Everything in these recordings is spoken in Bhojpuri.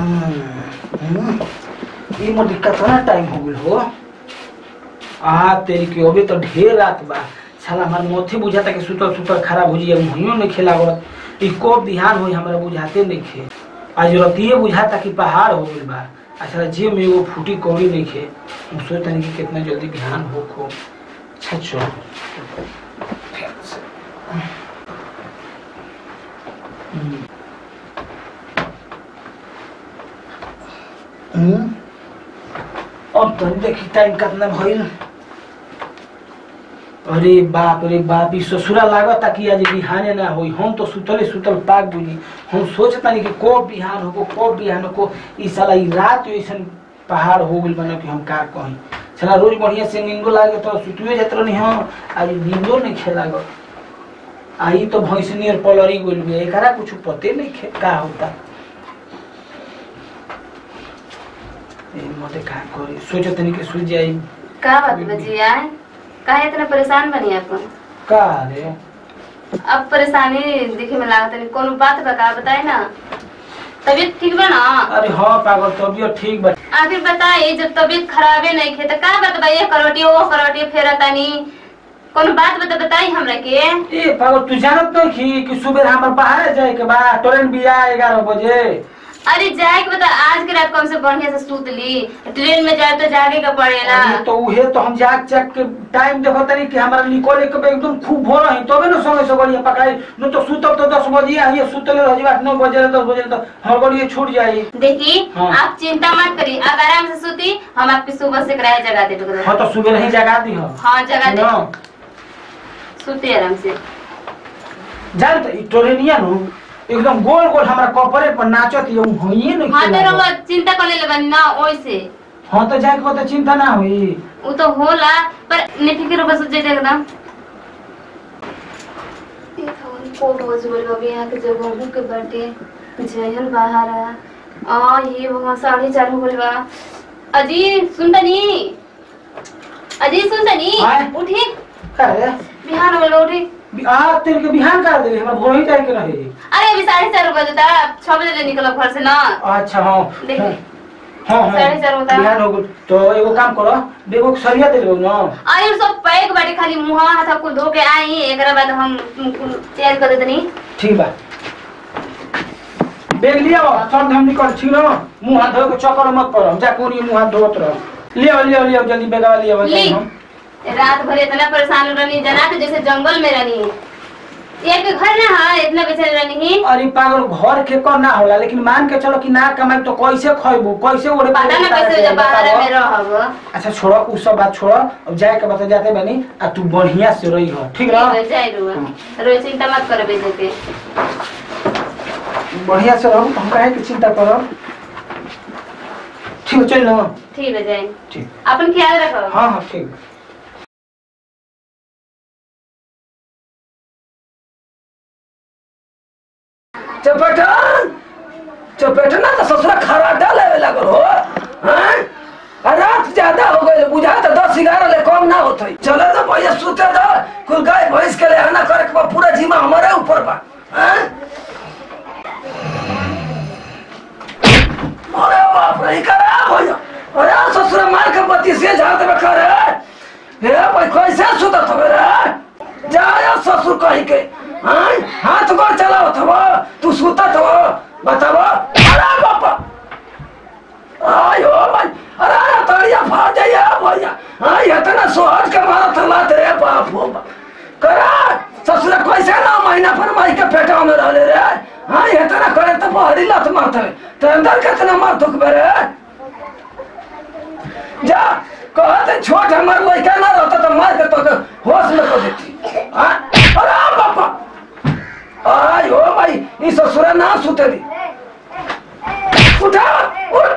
ई मोदी कितना टाइम हो गइल हो आ तेरी के अबे तो ढेर रात बा साला हमार मोथे बुझाता कि सुतल सुतल खराब हो जाइए मुहियो नहीं खेला ई कब बिहान होई हमरा बुझाते नहीं खे आज रतिये बुझाता कि पहाड़ हो गइल बा अच्छा जे में वो फूटी कौड़ी नहीं खे हम सोचते कि कितना जल्दी बिहान हो को अच्छा चल हम्म। हम्म। अब तो देखी टाइम कितना भइल अरे बाप रे बाप ई ससुरा लागता कि आज बिहाने ना होई हम तो सुतले सुतल पाक बुझी हम सोचतानी कि कब बिहान हो कब बिहान हो ई साला ई रात ऐसन पहाड़ हो गइल बना कि हम का कहीं साला रोज बढ़िया से नींदो लागे तो सुतुए जात रहनी हम आज नींदो नहीं खेला गो आई तो भैंसनी और पलरी गइल बे एकरा कुछ पते नहीं खे का होता ए मोटे का करी सोचतनी कि सुई जाई का बात बची आए काहे इतना परेशान बनी अपन का रे अब परेशानी दिखे में लागत नहीं कोनो बात बता बताए ना तबीयत ठीक बा ना अरे हाँ पागल तबियत ठीक बा आखिर बताए जब तबीयत खराबे नहीं खे तो का बात बा ये करवटी वो करवटी फेरा तानी कोनो बात बता बताई हमरा के ए पागल तू जानत नहीं कि कि सुबह हमर बाहर जाए के बा ट्रेन भी आ ग्यारह बजे अरे जाए के बता आज के रात कम से बढ़िया से सूत ली ट्रेन में जाए तो जागे का पड़ेला अरे तो उहे तो हम जाग जाग के टाइम देखो तनी कि हमारा निकले के बा एकदम खूब भोर रही तबे न समय से गड़िया पकाई न तो सुतब तो दस बजे आ ये सुतले रह जाए नौ बजे दस बजे तो हर गड़िया छूट जाई देखी हाँ। आप चिंता मत करी आप आराम से सूती हम आपकी सुबह से किराया जगा दे हाँ तो सुबह नहीं जगा दी हम हाँ जगा दे ना सूती आराम से जान त ई ट्रेनिया नु एकदम गोल गोल हमरा कपड़े पर नाचत ये होइए नहीं हाँ तो खेला रउआ चिंता कर ले बनी ना ओइसे हाँ तो जाए के बाद तो चिंता ना हुई वो तो होला पर निफिक्र बस जे एकदम कोट बज गइल बा यहाँ के जगह के बाटे जहल बाहर आ आ ये भगवान साढ़े चार हो गइल बा अजी सुनतनी अजी सुनतनी आय। उठी अरे बिहान हो गइल बा, उठी आ तेरे के बिहान कर दे हमरा भोर ही जाए के रहे अरे अभी साढ़े चार बजे था छह बजे ले निकलब घर से ना अच्छा हाँ देखी। हाँ हाँ साढ़े चार होता है। बिहान हो गइल तो एगो काम करो बेगो सरिया दे देबो ना अरे सब पैक बाटे खाली मुंह हाथ कुल धो के आई एकरा बाद हम कुल तैयार कर देतनी ठीक बा बेग लिया सब हम निकल छिलो मुंह हाथ धो के चक्कर मत पड़ो जा कोनी मुंह हाथ धोत रहो लियो लियो लियो जल्दी बेगवा लियो ली हम रात भर इतना परेशान रहनी जना के जैसे जंगल में रहनी एक घर ना है इतना बेचैन रहनी अरे पागल घर के कर ना होला लेकिन मान के चलो कि ना कमाई तो कैसे खइबू कैसे ओरे पता ना कैसे जब बाहर में रहब अच्छा छोड़ो उ सब बात छोड़ो अब जाए के बता जाते बनी आ तू बढ़िया से रही हो ठीक ना जाए रुआ रोज चिंता मत कर बेचे के बढ़िया से रहो हम काहे की चिंता करो ठीक है चल ना ठीक है जाए ठीक अपन ख्याल रखो हाँ हाँ ठीक चपेटन चपेटन ना तो ससुरा खराटा लेवे लगल हो हैं? आ रात ज्यादा हो गई बुझा तो दस ग्यारह ले कम ना होत है चले तो भैया सुते दो कुल गाय भैंस के ले आना करे के बा, पूरा जिम्मा हमारे ऊपर बा हैं? अरे बाप रे करा भैया अरे ससुरा मार के बत्ती से झाड़ देवे करे हे भाई कैसे सुतत हवे रे जाया ससुर कही के हैं? हाथ गोर चलावत हवा तू सुतत हो बतावा अरे बापा आयो भाई अरे अरे तड़िया फाड़ जाइए भैया हाँ इतना सोहज के मारत लात रे बाप हो बाप करा ससुर कैसे ना महीना पर माई के पेटा में रहले रे हाँ इतना करे तो बहरी लात मारत है तो अंदर कितना मार दुख बेरे जा कहते छोट हमार लड़का ना रहता तो मार के तो होश में को देती हाँ? अरे बापा आय हो भाई ई ससुरा ना सुते दी उठा उठ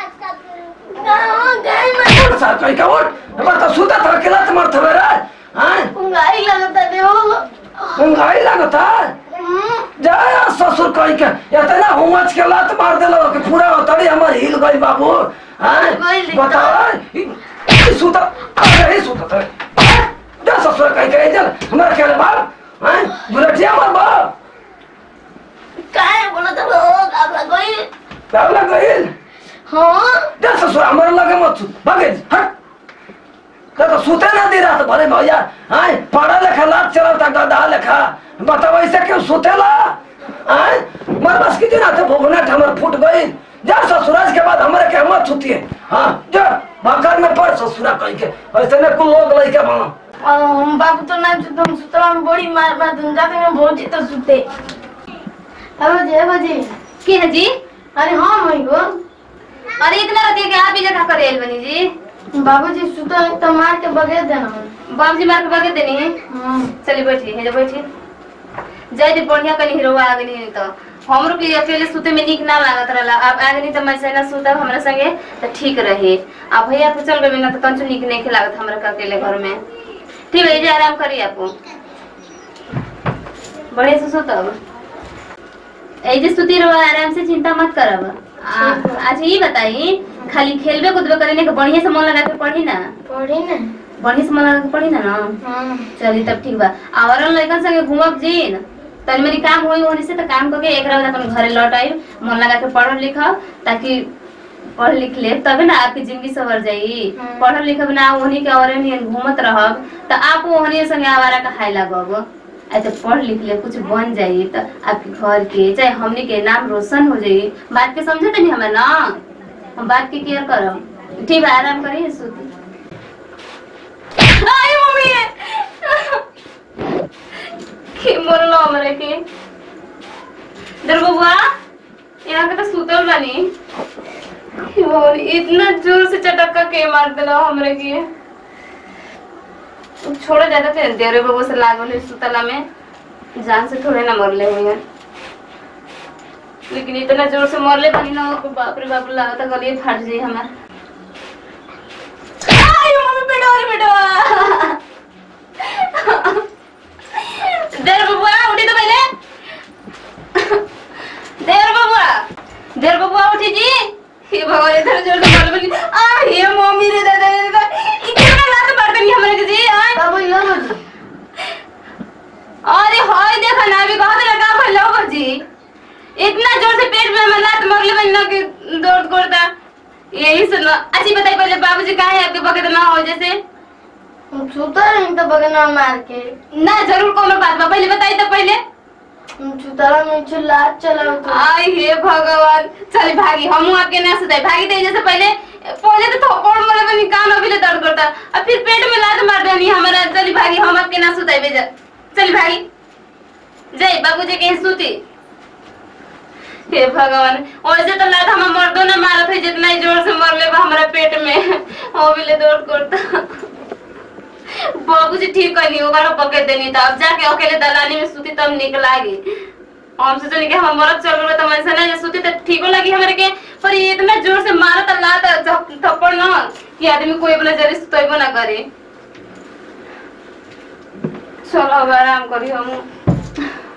उठ सर कहीं का उठ हमार तो सुता था अकेला तो मरत हवे रे हैं उंगाई लगता दे उंगाई लगता जाया ससुर कहीं के इतना हुमच के लात मार देलो कि पूरा तड़ी हमर हिल गई बाबू हैं गइल एकदम। बताओ ई- ई सुता अरे ही सुता था हैं? जा ससुर कहीं के चल हमारा क्या बाप हैं बुलेटिया मार बाप काय बोलत हो आप लगोई क्या लग गई हाँ जा ससुर हमारे लगे मत सु भागे हट तो तो सुते ना दे रहा तो भले भैया आए पढ़ा लिखा लात चलाता गधा लिखा बताओ ऐसे क्यों सुतेला आए मर बस की दिन आते भोगना हमर फूट गई जा ससुराज के बाद हमारे के मत सुतिए हाँ जा भकर में पड़ ससुरा कहीं के ऐसे ने कुल लोग लइके बनो और हम बाबू तो ना सुते हम सुतला में बड़ी मार मार तुम जाते हैं भौजी तो सुते अब जे बजे के है जी अरे हाँ मैं गो अरे इतना रतिया के आप ही जगह करे आइल बनी जी बाबूजी सुतल है तो मार के बगे देना बाबूजी मार के बगे देनी है हाँ चलिए बैठिए हे जो बैठिए जय दी बढ़िया कनी हीरोवा आ गनी तो हमरो के अकेले सुते में नीक ना लागत रहला अब आ गनी तो मैं से ना सुतब हमरा संगे तो ठीक रहे अब भैया तो चल गए ना तो कंचू नीक नहीं लागत हमरा के अकेले घर में ठीक है जे आराम करिए आप बढ़िया से सुतब ए जे सुती रहो आराम से चिंता मत करब आ- अच्छा ये बताई खाली खेलबे कूदबे करे के बढ़िया से मन लगा के पढ़ी ना पढ़ी ना बढ़िया से मन लगा के पढ़ी ना ना हाँ चली तब ठीक बा आवरन लड़कन संगे घूमब जी न तनी मेरी काम होई होनी से तो काम करके एक रात अपन घरे लौट आई मन लगा के पढ़ लिखब ताकि पढ़ लिख ले तबे ना आपकी जिंदगी सवर जाई हम्म। पढ़ब लिखब ना वही के और घूमत रहब तो आप वही संगे आवारा का खाए लगब ऐसे पढ़ लिख ले कुछ बन जाई तो आपके घर के चाहे हमनी के नाम रोशन हो जाई बात के समझे तनी हमें ना हम बात के केयर करब ठीक बा आराम करिए सुती आई मम्मी के मोरलो हमरे के दर बबुआ यहाँ के तो सुतल बानी और इतना जोर से चटक्का के मार देला हमरे के छोड़ो ज्यादा थे देरे बबू से लागल है सुतला में जान से थोड़े ना मरले हुए हैं लेकिन इतना जोर से मरले बानी ना कि बाप रे बाप लागत गलिए फाट जाई हमार आई मम्मी बेटा अरे बेटा देर बबुआ उठी तो पहले देर बबुआ देर बबुआ उठी जी हे भगवान इधर जोर से बोल बोली आ हे मम्मी रे दादा रे दादा इतना लात मार देनी हमरे के जी आ बाबू यो बजे अरे होय देखा ना अभी कहत लगा भलो बजी इतना जोर से पेट में हमर लात मरले बनी ना कि दर्द करता यही सुनो अच्छी बताई पहले बाबूजी काहे आपके बगत ना हो जैसे हम सुतल हैं तो बगना मार के ना जरूर कोनो बात बा पहले बताई तो पहले हम सुतला में चला चला तो आई हे भगवान चल भागी हमू आपके ना सुताई भागी दे जैसे पहले पहले तो थप्पड़ मारे बनी कान अभी ले दर्द करता अब फिर पेट में लात मार देनी हमारा चली भागी हम आपके ना सुताई बेजा चल भागी जय बाबूजी के यहाँ सूती हे भगवान वैसे तो लात हम मर्दों ने मारत है जितना ही जोर से मरले बा हमारा पेट में वो भी ले दर्द करता बाबूजी ठीक करनी ओकरा पकड़ देनी तो अब जाके अकेले दलानी में सूती तब निक लागी हम सोचनी कि हम मरद चल गए तो वैसे ना जे सूती तो ठीको लगी हमारे के पर ये इतना जोर से मारा तो लात झप- थप्पड़ ना कि आदमी कोई अपना जरी सुतैबो ना करे चलो अब आराम करी हम